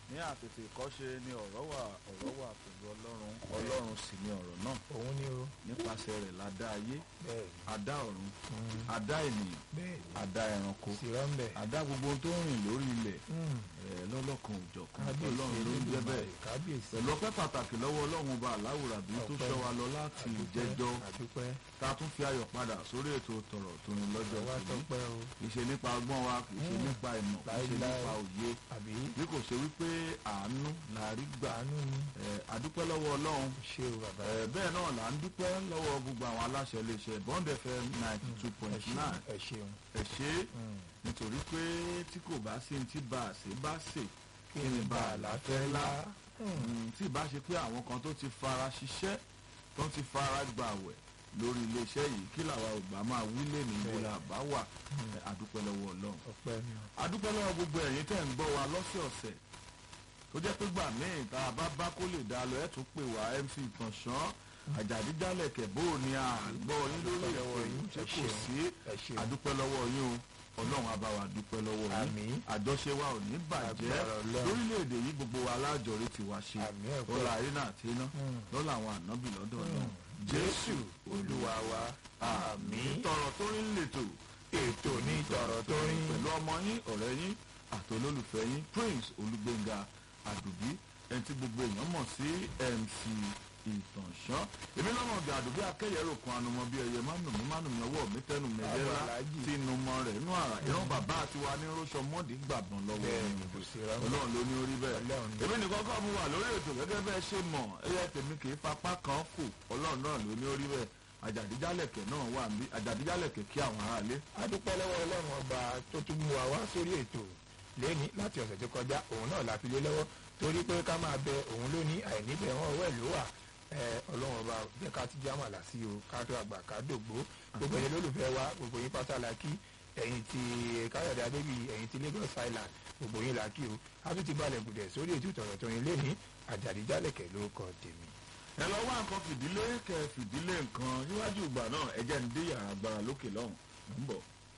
ní àtètè ìkọ́ṣe ni ọ̀rọ̀ wà ọ̀rọ̀ wà pẹ̀lú ọlọ́run ọlọ́run sì ni ọ̀rọ̀ náà òun ni o nípasẹ̀ rẹ̀ la dá ayé bẹ́ẹ̀ a dá ọ̀run ni a dá ènìyàn bẹ́ẹ̀ a dá ẹranko ni sì rọ́ńbẹ́ a dá gbogbo ohun tó ń rìn lórí ilẹ̀ ẹ̀ lọ́lọ́kan òjọ̀kan kábíyèsí ọlọ́run ló ń jẹ́ bẹ́ẹ̀ Elédùmarè, kábíyèsí pẹ̀lú ọpẹ́ pàtàkì lọ́wọ́ ọlọ́run ọba aláwùrábí tó Ọpẹ́. ṣọ́ wa lọ láti àdúpẹ́, ìjẹjọ́ àdúpẹ́ tá a tún fi ayọ̀ padà sórí ètò tọ̀rọ̀ tó ní lọ́jọ́ wá tòní tọpẹ́ o kì í ṣe nípa ọgbọ́n wa kì í ṣe Mm. nípa ìmọ̀ kì í ṣe Láíláí. nípa òye àbí bí kò ṣe wípé àánú la rí gbà àánú ni ẹ̀, adúpẹ́ lọ́wọ́ ọlọ́run ṣé o bàbá ẹ̀, bẹ́ẹ̀ náà là ń dúpẹ́ lọ́wọ́ gbogbo àwọn aláṣẹ iléeṣẹ́ Bond FM ninety two ẹ point ṣeun nine ẹ ṣeun ẹ ṣe é Mm. nítorí pé tí kò bá sí ní tí bá a ṣe bá ṣe kí ni bá a là fẹ́ lá Mm, tí ìbá ṣe pé àwọn kan tó ti fara ṣiṣẹ́ tó ti fara gbàwẹ̀ lórí iléeṣẹ́ yìí kí làwa ò bá máa wí lé ní ibo la bá wà ẹ̀, adúpẹ́ lọ́wọ́ ọlọ́run ọpẹ́ ni o adúpẹ́ lọ́wọ́ gbogbo ẹ̀yin tẹ́ ń gbọ́ wa lọ́sẹ̀ọ̀sẹ̀ tó jẹ́ pé gbà míì tá a bá bá kó lè dá lọ ẹ̀ tún pè wá MC Ìtànṣán àjàdíjálẹ̀ kẹ̀bó ni à ń gbọ́ yín lórí Adúpẹ́ ètò lọ́wọ́ yìí yín, tí ẹ kò ṣeun. sí ẹ ṣeun adúpẹ́ lọ́wọ́ yín o ọlọ́run á bá wa dúpẹ́ lọ́wọ́ yín Àmín. àjọṣe wa ò ní bàjẹ́ Agbára Ọlọ́run. lórílẹ̀‐èdè yìí gbogbo wa alájọrí ti wá ṣe Àmín ẹ̀kọ́. lọ́la àríná àti iná Mm. lọ́la àwọn ànábì lọ́dọ̀ náà Mm. Jésù Olúwa wa àmín tọ̀rọ̀ tó rí lètò ètò ní tọ̀rọ̀ tó rí pẹ̀lú ọmọ yín ọ̀rẹ́ yín àti olólùfẹ́ yín Prince Olúgbénga Àdùbí ẹni tí gbogbo èèyàn mọ̀ sí MC Ìtànṣán èmi lọ́mọ ọ̀gá Àdùbí akẹ́yẹ̀rò kan anumọ bíi ẹyẹ mánùmí mánùmí ọwọ́ mi tẹnu mẹ́lẹ́rà Àwọn aláàjì. tí inú mọ rẹ̀ inú àrà ìran bàbá àti wa ní rọ́ṣọ mọ́ọ̀dì gbàgbọ́n lọ́wọ́ bẹ́ẹ̀ mi ni kò sí rọ́ńbẹ́ ọlọ́run ló ní orí bẹ́ẹ̀ Ọlọ́run ni. èmi nìkan kọ́ mu wà lórí ètò gẹ́gẹ́ bẹ́ẹ̀ ṣe mọ̀ ẹyẹ tèmi kì í fapá kan fò ọlọ́run náà ló ní orí bẹ́ẹ̀ àjàdíjálẹ̀kẹ̀ náà wà níbí àjàdíjálẹ̀kẹ̀ kí àwọn aráalé a dúpẹ́ lọ́wọ́ ọlọ́run ọba tó tún mú wa wá sórí ètò lẹ́ni láti ọ̀sẹ̀ tó kọjá òun náà la fi lé lọ́wọ́ torí pé ká máa bẹ òun ló ní àìníbẹ̀ wọn ọwọ́ ẹ̀ ló wà ẹ ọlọ́run ọba jẹ́ ká ti já màlà sí o ká tó àgbà ká dògbó gbogbo ẹ̀yin lólùfẹ́ wa gbogbo yín pátá la kí ẹ̀yin ti káyọ̀dé adébí ẹ̀yin ti Lagos Island gbogbo yín la kí o a tún ti balẹ̀ gùdẹ̀ sórí ètò ìtọ̀rọ̀ tó yin lẹ́ni àjàdíjálẹ̀kẹ̀ ló kọ tèmi. ẹ lọ wá nǹkan fìdílé kẹ fìdílé nǹkan níwájú ìgbà náà ẹ jẹ́ ń dé yàrá agbára lókè lọ́hùn ń bọ̀.